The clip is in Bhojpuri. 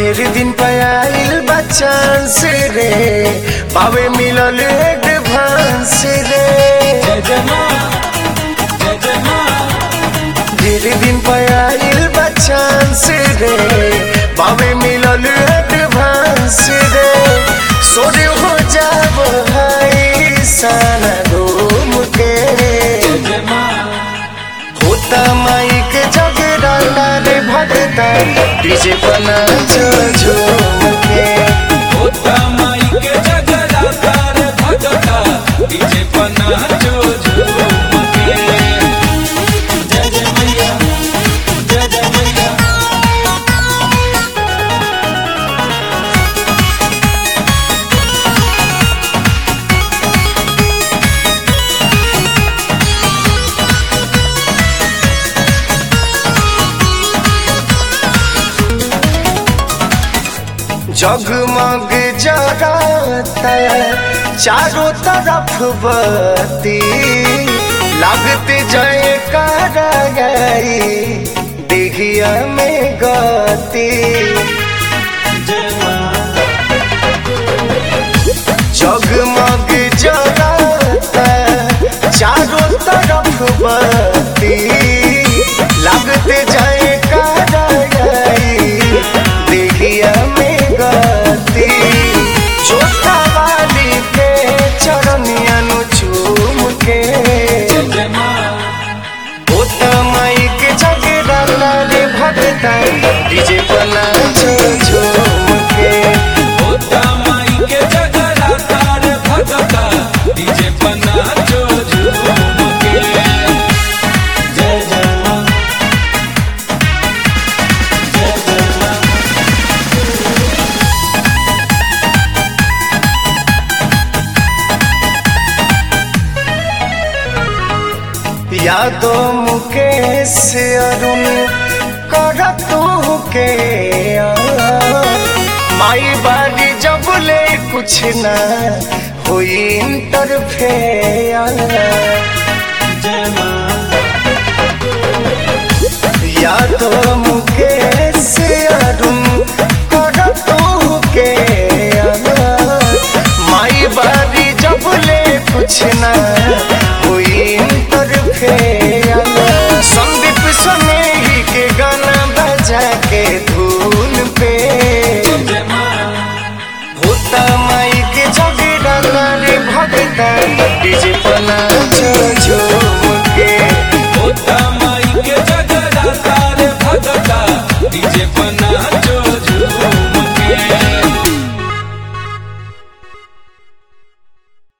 ढेर दिन पयाइल बच्चन से रे पावे मिलल एडवांस रे जय जय माँ जय जय माँ ढेर दिन पयाइल बच्चन से रे पावे मिलल एडवांस रे सोरे हो जाब हाई साना घूम के जय जय माँ होता माइक जगे डाला रे भगता डीजे बना झूम के होता माई के जगराता रे भगता डीजे पना जो झूम के जय जय मैया जय जय मैया जगमग जगाता चारों तरफ बत्ती लगते जय कर गई देखिया में गती जय माँ जगमग जगाता चारों तरफ बत्ती लगते जाए देखिया में गती छोटा वाली के चरनिया नु चूम के जय जय माँ होता माई के जगेरा रे भगता डीजे बना झूम के होता माई के जगराता रे भगता डीजे पना जो झूम के जय जय माँ जय जय माँ यादो मुकेश अरुण कर तू के आ। माई बारी जब ले कुछ ना हुई इंटरफेयर जय माँ यादो मुकेश अरुण कर तू के आ। माई बारी जब ले कुछ ना हुई इंटरफेयर संदीप सनेही के गाना बजा के धून पे जय जय माँ होता माई के जगे डाला रे भगता डीजे पना